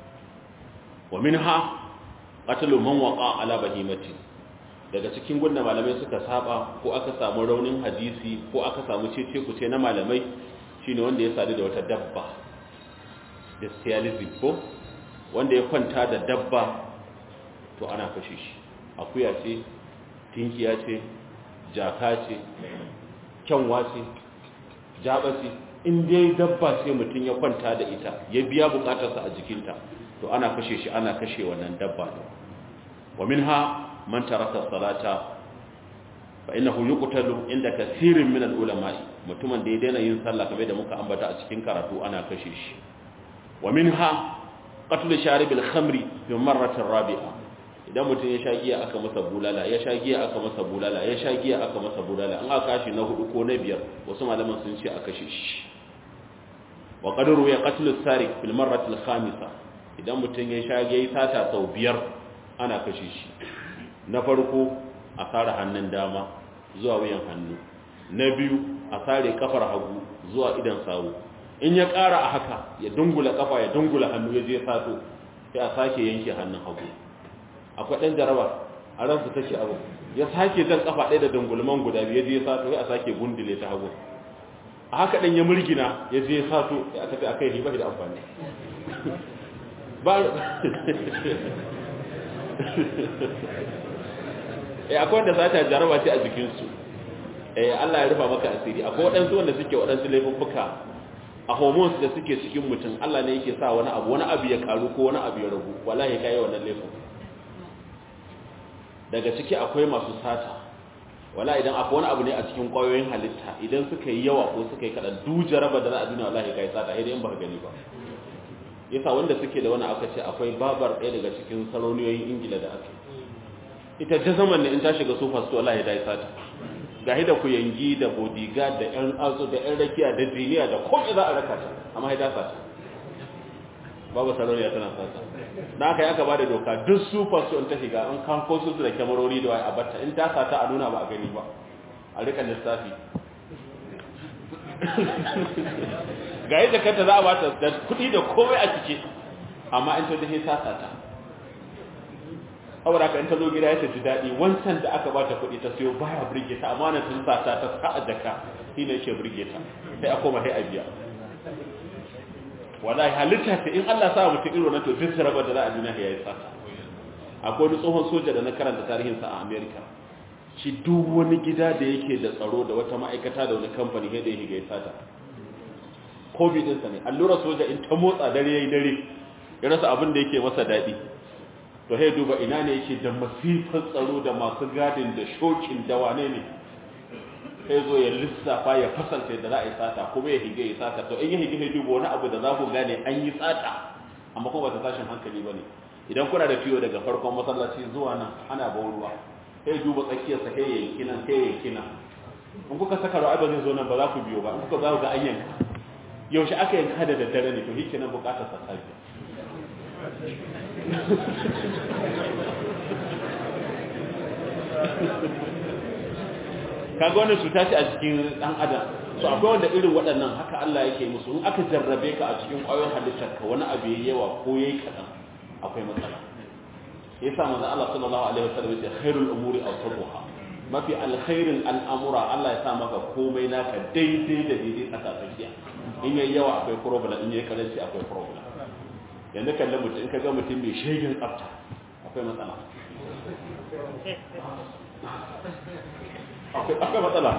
wa minha qatlu man waqa ala bahimati daga cikin gunda malamai suka saba ko aka samu raunin hadisi ko aka samu cece ku ce na malamai shine wanda ya sadu da wata dabba bestialism ko wanda ya kwanta da dabba to ana kashe shi akuya ce tinkiya ce jaka ce kyanwa ce jaba ce in dai dabba ce mutum ya kwanta da ita ya biya bukatarsa a jikinta to ana kashe shi ana kashe wannan dabba ne wa minha man taraka salata fa innahu yuqtalu inda kaseerin min al-ulama mutumin da ya daina yin sallah kamar da muka ambata a cikin karatu ana kashe shi wa minha qatl sharib al-khamri fi marratin rabi'a idan mutum ya sha giya aka masa bulala ya sha giya aka masa bulala ya sha giya aka masa bulala an aka kashi na hudu ko na biyar wasu malaman sun ce a kashe shi wa qadru ya qatl as-sariq fil marrati al-khamisa idan mutum ya sha giya sata sau biyar ana kashe shi na farko a sare hannun dama zuwa wuyan hannu na biyu a sare kafar hagu zuwa idan sawu in ya ƙara a haka ya dungula kafa ya dungula hannu ya je sato sai a sake yanke hannun hagu akwai ɗan jaraba a ransu take abu ya sake jan kafa ɗaya da dungulman guda biyu ya je sato ya sake gundule ta hagu a haka ɗan ya murgina ya je sato ya tafi a kai ne ba da amfani ba eh akwai wanda sata jaraba ce a jikinsu eh Allah ya rufa maka asiri akwai waɗansu wanda suke waɗansu laifuffuka a hormones da suke cikin mutum Allah ne yake sa wani abu wani abu ya karu ko wani abu ya ragu wallahi kai wannan laifin daga ciki akwai masu sata wala idan akwai wani abu ne a cikin kwayoyin halitta idan suka yi yawa ko suka yi kaɗan du jaraba da za a duniya wallahi kai sata idan ba gani ba yasa wanda suke da wani aka ce akwai babar ɗaya daga cikin saroniyoyin ingila da aka ita jazaman ne in ta shiga sofa su wallahi dai sata ga hida ku yangi da bodyguard da yan azo da yan rakiya da jiniya da komai za a raka ta amma haida sata babu saroniya tana sata da aka yi aka ba da doka duk super su in ta shiga an kan ko su da kyamarori da wai a batta in ta sata a nuna ba a gani ba a rika lissafi ga yadda kanta za a bata da kuɗi da komai a cike amma in ta dahe ta sata saboda haka in ta zo gida ya ji daɗi wancan da aka bata kuɗi ta siyo baya burge ta amma na tun sa ta ta sa a jaka shi ne yake burge ta sai a koma sai a biya wallahi halitta ta in Allah sa mutum irin wannan to duk saraba da za a duniya ya yi tsaka akwai wani tsohon soja da na karanta tarihinsa a America shi duk wani gida da yake da tsaro da wata ma'aikata da wani kamfani sai da ya higa ya sata covid ɗinsa ne allura soja in ta motsa dare yayi dare ya rasa abin da yake masa daɗi to sai duba ina ne yake da masifar tsaro da masu gadin da shokin da wane ne sai zo ya lissafa ya fasalta da za a yi sata kuma ya hige ya sata to in ya hige ya duba wani abu da za ku gane an yi sata amma kuma ba ta tashin hankali ba ne idan kuna da fiyo daga farkon masallaci zuwa nan ana bau ruwa sai duba tsakiyarsa sai ya yanki nan sai ya yanki nan in kuka saka ruwa ba zai zo nan ba za ku biyo ba in kuka za ku ga an yanka yaushe aka yanka da daddare ne to shi kenan bukatar sa safiya kaga wannan cuta ce a cikin dan adam so akwai wanda irin waɗannan haka Allah yake musu in aka jarrabe ka a cikin ƙwayoyin halittar ka wani abu yayi yawa ko yayi kadan akwai matsala yasa manzo Allah sallallahu alaihi wasallam ya khairul umuri awsatuha mafi alkhairin al'amura Allah ya sa maka komai naka daidai da daidai tsakatsakiya in yayi yawa akwai problem in yayi karanci akwai problem yanzu kalle mutum in ka ga mutum mai shegin tsafta akwai matsala akwai matsala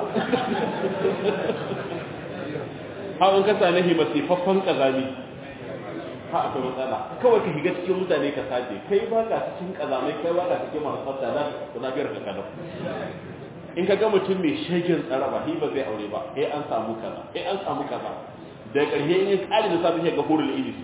hawan kasa na hi masifaffen kazami ha akwai matsala kawai ka higa cikin mutane ka saje kai ba ka cikin kazamai kai ba ka cikin masu tsafta na ku lafiyar ka kalau in ka ga mutum mai shegin tsara ba hi ba zai aure ba eh an samu kaza eh an samu kaza da ƙarshe in ya kare da safi sai ga hurul ilis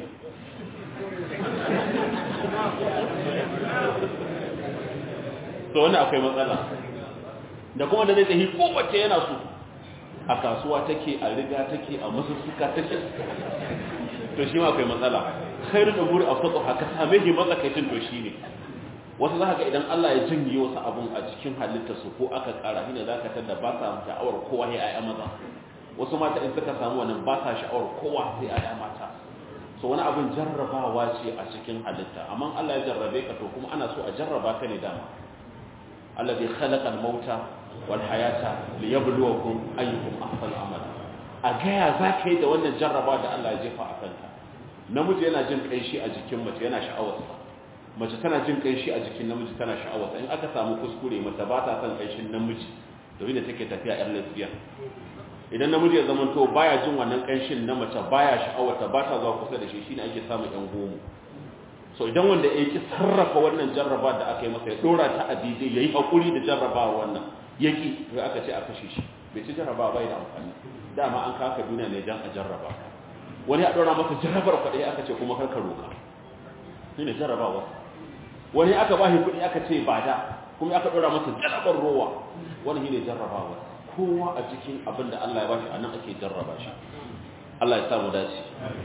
to wannan akwai matsala da kuma da zai tsahi kowace yana so a kasuwa take a riga take a masussuka take to shi ma akwai matsala khairu da guri a fatsu haka same shi matsakaicin to shi ne wasu za ga idan Allah ya jinye wasu abun a cikin halitta su ko aka kara shine za ka tada ba sa sha'awar kowa ya ayya maza wasu mata in suka samu wannan ba sa sha'awar kowa sai ayya mata so wani abin jarrabawa ce a cikin halitta amma Allah ya jarrabe ka to kuma ana so a jarraba ka ne dama alladhi khalaqa al-mauta wal hayata liyabluwakum ayyukum ahsanu amala a gaya za ka yi da wannan jarraba da Allah ya jefa a kanka namiji yana jin kanshi a jikin mace yana sha'awarsa mace tana jin kanshi a jikin namiji tana sha'awarsa in aka samu kuskure mace ba ta son kanshin namiji domin da take tafiya yan lesbian idan namiji ya zama to baya jin wannan kanshin na mace baya sha'awarta ba ta zuwa kusa da shi shine ake samun yan gomo so idan wanda ya ki sarrafa wannan jarraba da aka yi masa ya dora ta a daidai yayi hakuri da jarraba wannan yaki sai aka ce a kashe shi bai ci jarraba bai da amfani dama an kaka duniya ne dan a jarraba wani ya dora masa jarrabar kuɗi aka ce kuma kar ka roka shine jarrabawa wani aka ba shi kuɗi aka ce ba da kuma aka dora masa jarrabar rowa wani shine jarrabawa kowa a cikin abin da Allah ya bashi anan ake jarraba shi Allah ya sa mu dace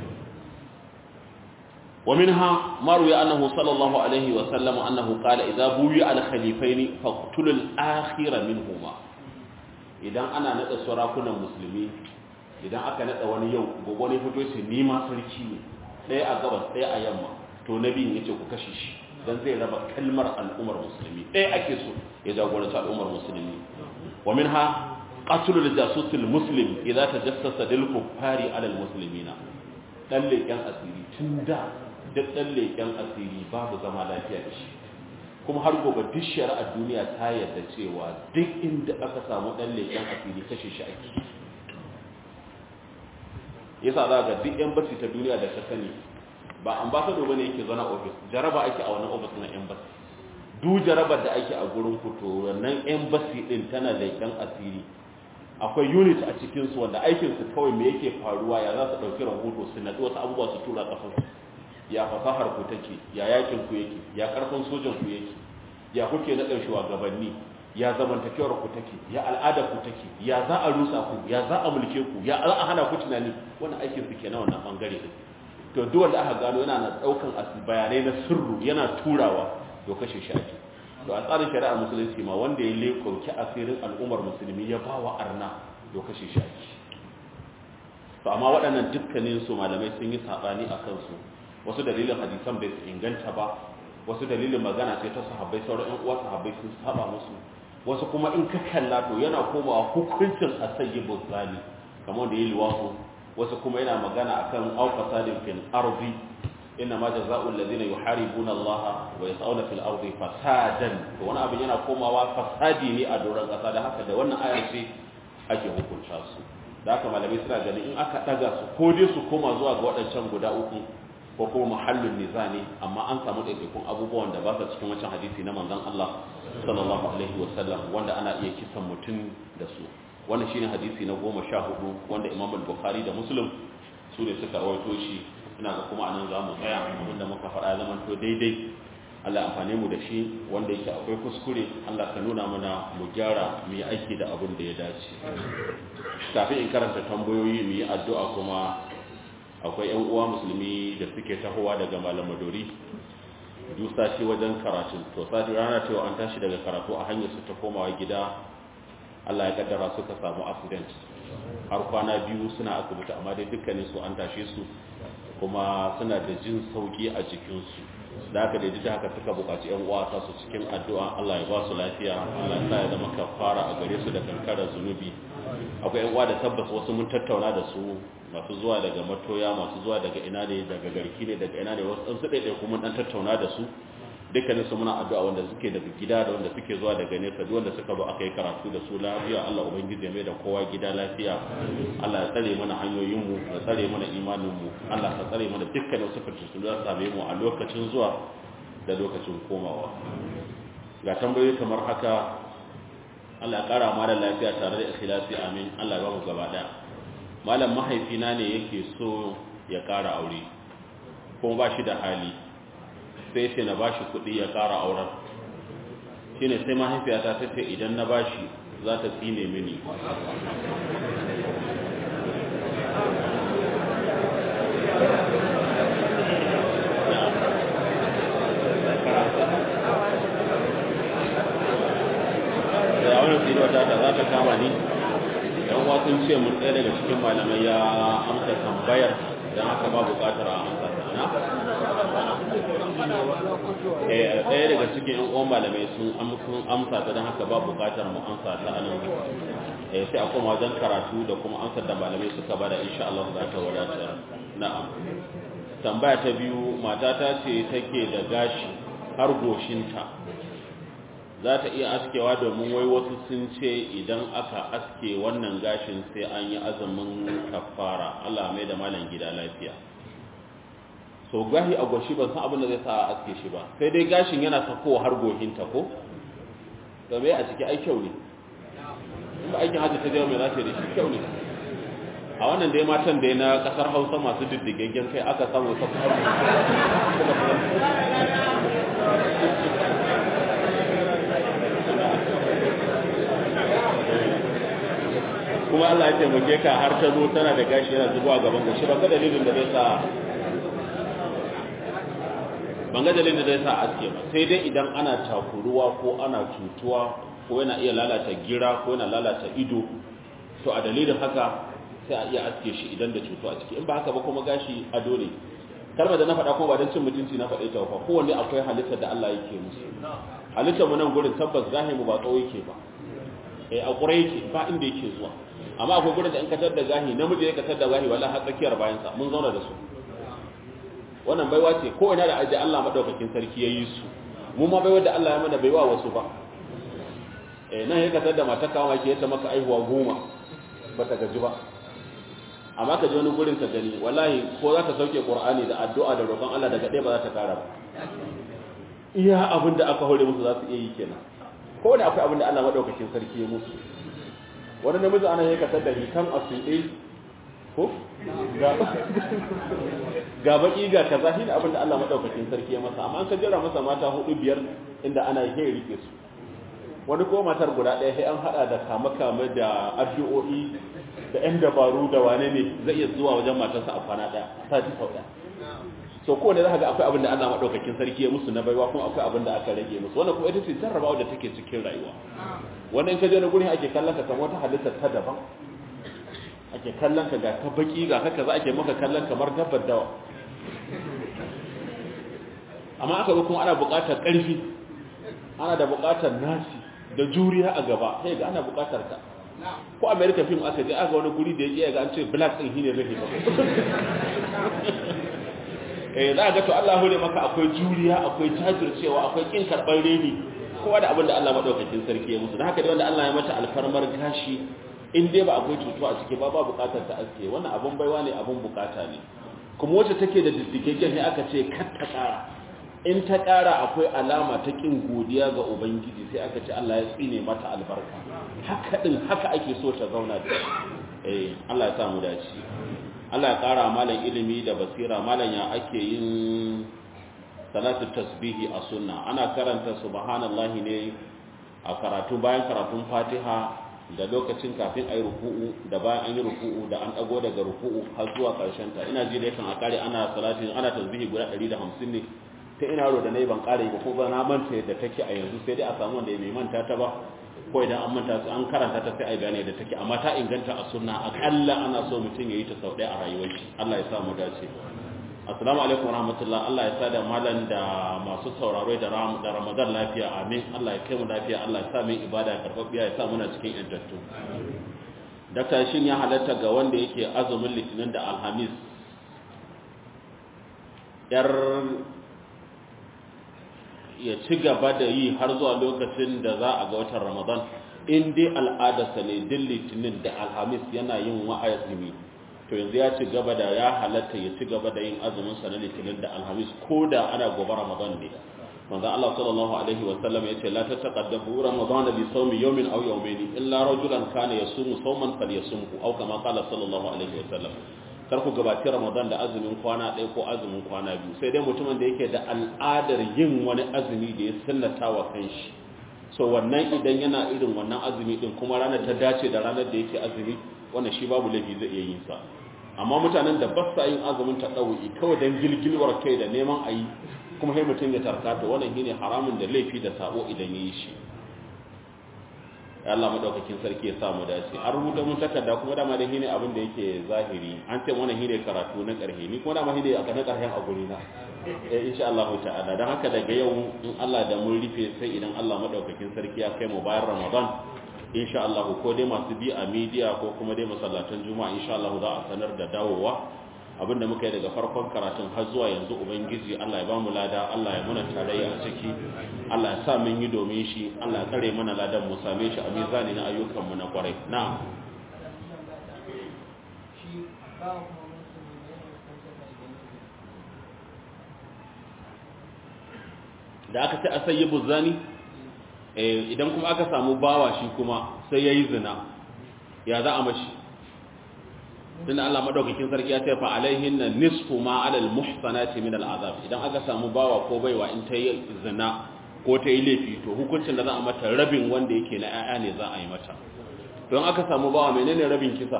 ومنها ما روي أنه صلى الله عليه وسلم أنه قال إذا بوي على خليفين فاقتل الآخر منهما إذا أنا ندى سراكنا مسلمين إذا أكا ندى وني يوم ووني فتوى سنيما سركي ɗaya a gabas ɗaya a yamma to nabi ya ce ku kashe shi dan zai raba kalmar al'ummar musulmi ɗaya ake so ya jagoranci al'ummar musulmi wa minha qatlu al-jasus al-muslim idza tajassasa lil kuffari ala al-muslimina dan leken asiri tun da duk ɗan leƙen asiri babu zama lafiya da shi kuma har gobe duk shari'ar duniya ta yarda cewa duk inda aka samu ɗan leƙen asiri kashe shi ake yasa za ga duk yan basi ta duniya da ka sani ba ambassador bane yake zana office jaraba ake a wannan office na embassy duk jarabar da ake a gurin ku to wannan embassy din tana leƙen asiri akwai unit a cikin su wanda aikin su kawai me yake faruwa ya za su dauki rahoto su nadi wasu abubuwa su tura kafin ya fasahar ku take ya yakin ku yake ya karfin sojan ku yake ya kuke na ɗan shugabanni ya zamantakewar ku take ya al'adar ku take ya za a rusa ku ya za a mulke ku ya za a hana ku tunani wannan aikin su kenan wannan bangare din to duk wanda aka gano yana na daukan bayanai na sirru yana turawa to kashe shi ake to a tsarin shari'ar musulunci ma wanda ya lekoki asirin al'ummar musulmi ya bawa arna to kashe shi ake to amma waɗannan dukkanin su malamai sun yi sabani a kansu wasu dalilin hadisan bai inganta ba wasu dalilin magana sai ta sahabbai sauran ƴan uwa sahabbai sun saba musu wasu kuma in ka kalla to yana komawa hukuncin asayyibul zali kamar da yi liwafu wasu kuma yana magana akan auqasadin fil ardi inna ma jazaa'u alladhina yuharibuna Allah wa yas'una fil ardi fasadan to wani abin yana komawa fasadi ne a doron kasa da haka da wannan ayar ce ake hukunta su da haka malamai suna ganin in aka daga su ko dai su koma zuwa ga waɗancan guda uku ko kuma mahallin niza ne amma an samu ɗaiɗaikun abubuwan da ba su cikin wancan hadisi na manzon Allah sallallahu alaihi wa sallam wanda ana iya kisan mutum da su wannan shine hadisi na goma sha hudu wanda Imam Bukhari da Muslim su ne suka rawaito shi ina ga kuma anan za mu tsaya abinda muka faɗa zaman to daidai Allah amfane mu da shi wanda yake akwai kuskure Allah ka nuna mana mu gyara mu yi aiki da abin da ya dace kafin in karanta tambayoyi mu yi addu'a kuma akwai ƴan uwa musulmi da suke tahowa daga malam Madori duk sati wajen karatu to sati rana cewa an tashi daga karatu a hanyar su ta komawa gida Allah ya kaddara suka samu accident har kwana biyu suna asibiti amma dai dukkanin su an tashe su kuma suna da jin sauki a jikinsu da aka da da haka suka bukaci yan uwa ta su cikin addu'a Allah ya ba su lafiya Allah ya sa ya zama kafara a gare su da kankarar zunubi akwai yan uwa da tabbas wasu mun tattauna da su masu zuwa daga matoya masu zuwa daga ina ne daga garki ne daga ina ne wasu ɗan su ɗaiɗai kuma ɗan tattauna da su dukkanin su muna addu'a wanda suke daga gida da wanda suke zuwa daga nesa duk wanda suka zo aka yi karatu da su lafiya Allah ubangiji mai da kowa gida lafiya Allah ya tsare mana hanyoyin mu ya tsare mana imanin mu Allah ya tsare mana dukkanin su fitu da same mu a lokacin zuwa da lokacin komawa ga tambayoyi kamar haka Allah ya kara mana lafiya tare da ikhlasi amin Allah ya ba mu gaba daya malam mahaifina ne yake so ya kara aure kuma ba shi da hali sai ce na bashi kuɗi ya ƙara auren shi ne sai mahaifiyata ta ce idan na bashi za ta tsine mini da wani tsinuwata ta za ta kama ni yan wasun ce mun ɗaya daga cikin malamai ya amsa tambayar don haka ba buƙatar a amsa na ɗaya daga cikin yan uwan malamai sun amsa ta don haka ba bukatar mu amsa ta anan sai a koma wajen karatu da kuma amsar da malamai suka bada insha Allah za ta wadatar na'am tambaya ta biyu matata ce take da gashi har goshinta za ta iya askewa domin wai wasu sun ce idan aka aske wannan gashin sai an yi azumin kafara Allah mai da malam gida lafiya so gashi a goshi ban san abin da zai sa a aske shi ba sai dai gashin yana sakowa har gohinta ko da mai a ciki ai kyau ne ba aikin hajji ta jawo mai za ta da shi kyau ne a wannan dai matan da na kasar hausa masu diddigaggen kai aka samu sa kuma Allah ya taimake ka har ta zo tana da gashi yana zubowa gaban goshi ba ga dalilin da zai sa ban ga dalilin da zai sa aske ba sai dai idan ana takuruwa ko ana cutuwa ko yana iya lalata gira ko yana lalata ido to a dalilin haka sai a iya aske shi idan da cutu a ciki in ba haka ba kuma gashi ado ne kalmar da na faɗa kuma ba don cin mutunci na faɗe ta ba kowanne akwai halittar da Allah yake musu halittar mu nan gurin tabbas gahi mu ba tsawo yake ba eh a ƙure yake ba inda yake zuwa amma akwai gurin da in ka tar da gahi namiji ya ka tar da gahi wallahi har tsakiyar bayansa mun zauna da su wannan baiwa ce ko ina da aje Allah madaukakin sarki ya yi su mu ma baiwa da Allah ya mana baiwa wasu ba eh nan ya kasar da mata kawo ke ta maka aihuwa goma ba ta gaji ba amma ka je wani gurin ka gani wallahi ko za ta sauke qur'ani da addu'a da roƙon Allah daga ɗaya ba za ta kara ba iya abin da aka hore musu za su iya yi kenan ko da akwai abin da Allah madaukakin sarki ya musu wani namiji ana ya kasar da hikan asuɗe ko ga baki ga kaza shi ne abin da Allah madaukakin sarki ya masa amma an ka jira masa mata hudu biyar inda ana yi rike su wani ko matar guda ɗaya sai an hada da kama kama da addu'o'i da yan dabaru da wane ne zai iya zuwa wajen matarsa a kwana ɗaya sati sau ɗaya so kowane za ga akwai abin da Allah madaukakin sarki ya musu na baiwa kuma akwai abin da aka rage musu wannan kuma ita ce jarrabawa da take cikin rayuwa wannan in ka je na gurin ake kallon ka kamar wata halittar ta daban ake kallon ka ga ta baki ga haka za ake maka kallon kamar dabbar dawa amma aka ga kuma ana buƙatar ƙarfi ana da buƙatar nasi da juriya a gaba sai ga ana buƙatar ka ko america film aka je aka wani guri da ya ga an ce black din shine zai ba eh za ga to Allah hore maka akwai juriya akwai jajircewa akwai kin karban reni kowa da abin da Allah madaukakin sarki ya musu da haka dai wanda Allah ya mata alfarmar gashi in dai ba akwai cutuwa a ciki ba ba bukatar ta aske wannan abun baiwa ne abun bukata ne kuma wacce take da diddigaggen ne aka ce kar ta kara in ta kara akwai alama ta kin godiya ga ubangiji sai aka ce Allah ya tsine mata albarka haka din haka ake so ta zauna da eh Allah ya sa mu dace Allah ya kara malam ilimi da basira malam ya ake yin salatu tasbihi a sunna ana karanta subhanallahi ne a karatu bayan karatun fatiha da lokacin kafin a yi ruku'u da bayan an yi ruku'u da an dago daga ruku'u har zuwa karshen ta ina ji da yakan a kare ana salatin ana tasbihi guda 150 ne ta ina ro da nayi ban kare ba ko ba na manta yadda take a yanzu sai dai a samu wanda bai manta ta ba ko idan an manta su an karanta ta sai a gane da take amma ta inganta a sunna akalla ana so mutum ya yi ta sau ɗaya a rayuwar shi Allah ya sa mu dace assalamu alaikum warahmatullah Allah ya sa da malan da masu sauraro da da Ramadan lafiya amin Allah ya kai mu lafiya Allah ya sa mu ibada karfafiya ya sa muna cikin yantattu Dakta shin ya halatta ga wanda yake azumin litinin da alhamis yar ya ci gaba da yi har zuwa lokacin da za a ga watan Ramadan in dai al'adarsa ne din litinin da alhamis yana yin wa'azimi to yanzu ya ci gaba da ya halatta ya ci gaba da yin azumin sa na litinin da alhamis ko da ana gobe ramadan ne manzo Allah sallallahu alaihi wa sallam yace la tataqaddamu ramadan bi sawmi yawmin aw yawmayn illa rajulan kana yasumu sawman falyasumhu aw kama qala sallallahu alaihi wa sallam kar ku gabaci ramadan da azumin kwana ɗaya ko azumin kwana biyu sai dai mutumin da yake da al'adar yin wani azumi da ya sunnata wa kanshi so wannan idan yana irin wannan azumi din kuma ranar ta dace da ranar da yake azumi wannan shi babu laifi zai iya yin sa amma mutanen da ba sa yin azumin ta ɗauki kawai don gilgilwar kai da neman a yi kuma sai mutum ya tarka to wannan shine haramun da laifi da sabo idan ya yi shi Allah madaukakin sarki ya sa mu dace an rubuta mun takarda kuma dama da shine abin da yake zahiri an ce wannan shine karatu na karhe ni kuma dama shine aka na karhen a guri na eh insha Allah ta'ala dan haka daga yau in Allah da mun rufe sai idan Allah madaukakin sarki ya kai mu bayan Ramadan insha Allah ko dai masu bi a media ko kuma dai masallatan juma'a insha Allah za a sanar da dawowa abinda muka yi daga farkon karatun har zuwa yanzu ubangiji Allah ya bamu lada Allah ya muna tarayya a ciki Allah ya sa mun yi domin shi Allah ya tsare mana ladan mu same shi a mizani na ayyukan mu na kwarai na'am da aka ce a sayyibu zani idan kuma aka samu bawa shi kuma sai ya yi zina ya za a mashi tun Allah madaukakin sarki ya ce fa alaihin na nisfu ma alal muhsanati min al'azab idan aka samu bawa ko baiwa in ta yi zina ko ta yi laifi to hukuncin da za a mata rabin wanda yake na 'ya'ya ne za a yi mata don aka samu bawa menene rabin kisa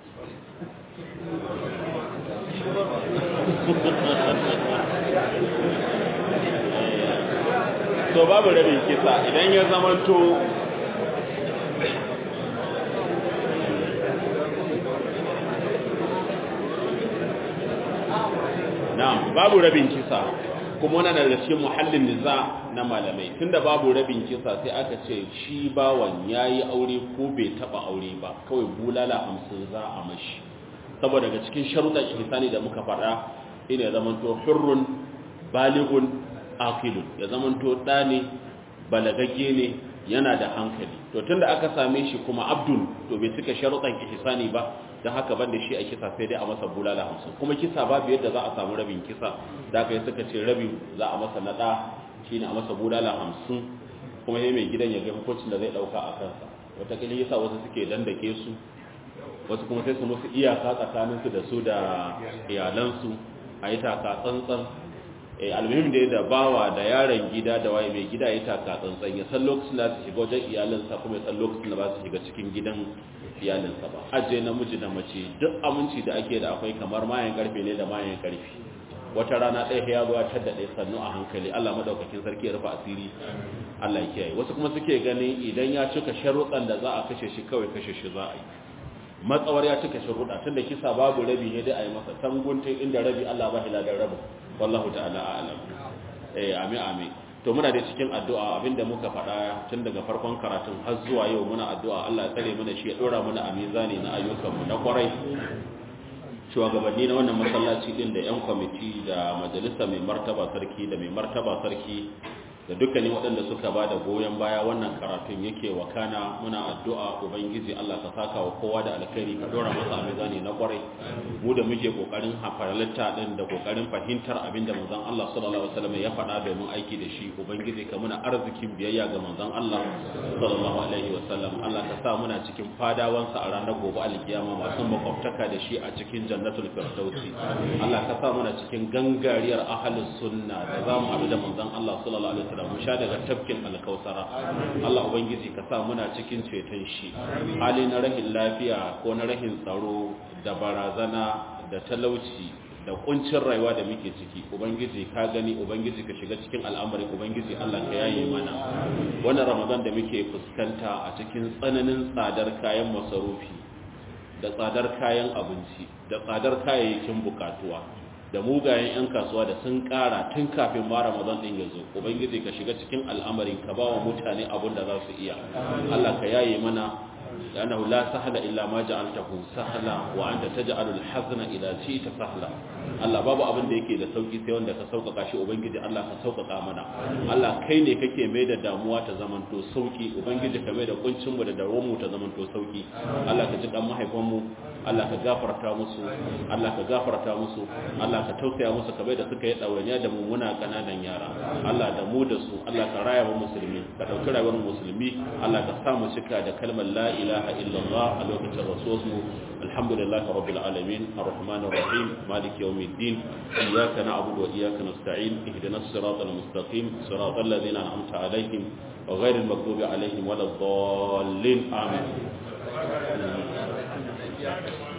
to babu rabin kisa idan ya zamanto na'am babu rabin kisa kuma wannan daga cikin muhallin niza na malamai tunda babu rabin kisa sai aka ce shi bawan yayi aure ko bai taba aure ba kawai bulala 50 za a mashi saboda daga cikin sharuɗan ihsani da muka faɗa ina zamanto hurrun balighun aqilun ya zamanto da ne balagagge ne yana da hankali to tunda aka same shi kuma abdul to bai cika sharuɗan ihsani ba dan haka banda shi a kisa sai dai a masa bulala 50 kuma kisa babu yadda za a samu rabin kisa da kai suka ce rabin za a masa nada shine a masa bulala 50 kuma yayin mai gidan ya ga hukuncin da zai dauka a kansa wata kila yasa wasu suke dandake su wasu kuma sai su musu iyaka tsakaninsu da su da iyalansu a yi taka tsantsan almuhim da da bawa da yaron gida da waye mai gida ya taka tsantsan ya san lokacin da su shiga wajen iyalinsa kuma ya san lokacin da ba su shiga cikin gidan iyalinsa ba ajiye namiji da mace duk aminci da ake da akwai kamar mayan karfe ne da mayan karfe wata rana ɗaya ya zo ta daɗe sannu a hankali Allah madaukakin sarki ya rufe asiri Allah ya kiyaye wasu kuma suke ganin idan ya cika sharuɗan da za a kashe shi kawai kashe shi za a yi matsawar ya cika sharuɗa tun da kisa babu rabi ne dai a yi masa tanguntun inda rabi Allah ba hiladar rabu wallahu ta'ala a'lam eh ami ami to muna da cikin addu'a abinda muka faɗa tun daga farkon karatun har zuwa yau muna addu'a Allah ya tsare mana shi ya dora mana a mizani na ayyukanmu na kwarai shugabanni na wannan masallaci din da 'yan kwamiti da majalisa mai martaba sarki da mai martaba sarki da dukkanin waɗanda suka ba da goyon baya wannan karatun yake wakana muna addu'a ubangiji Allah ka saka wa kowa da alkhairi ka dora masa a mizani na kwarai mu da muke kokarin hafaralta din da kokarin fahimtar abin da manzon Allah sallallahu alaihi wasallam ya faɗa domin aiki da shi ubangiji ka muna arzikin biyayya ga manzon Allah sallallahu alaihi wasallam Allah ka sa muna cikin fadawansa a ranar gobe alkiyama masu makwabtaka da shi a cikin jannatul firdausi Allah ka sa muna cikin gangariyar ahlus sunna da zamu haɗu da manzon Allah sallallahu alaihi wasallam mu sha daga tafkin alkausara Allah ubangiji ka sa muna cikin ceton shi hali na rahin lafiya ko na rahin tsaro da barazana da talauci da kuncin rayuwa da muke ciki ubangiji ka gani ubangiji ka shiga cikin al'amari ubangiji Allah ka yaye mana wannan ramadan da muke fuskanta a cikin tsananin tsadar kayan masarufi da tsadar kayan abinci da tsadar kayayyakin bukatuwa da mugayen 'yan kasuwa da sun kara tun kafin ma ramadan din ya zo ubangiji ka shiga cikin al'amarin ka ba wa mutane abin da za su iya Allah ka yaye mana لأنه لا سهل إلا ما جعلته سهلا وأنت تجعل الحزن إذا شئت سهلا Allah babu abin da yake da sauki sai wanda ka sauƙaƙa shi ubangiji Allah ka sauƙaƙa mana Allah kai ne kake mai da damuwa ta zamanto sauki ubangiji ka mai da kuncin mu da dawo mu ta zamanto sauki Allah ka ji kan mahaifan mu Allah ka gafarta musu Allah ka gafarta musu Allah ka tausaya musu kamar da suka yi ɗawainiya da mu muna kananan yara Allah da mu da su Allah ka raya mu musulmi ka ɗauki rayuwar musulmi Allah ka sa mu cika da kalmar la ilaha illallah a lokacin rasuwarsu alhamdulillahi rabbil alamin arrahmanir rahim maliki yawmiddin iyyaka na'budu wa iyyaka nasta'in ihdinas siratal mustaqim siratal ladzina an'amta alaihim غير المغضوب عليهم ولا الضالين آمين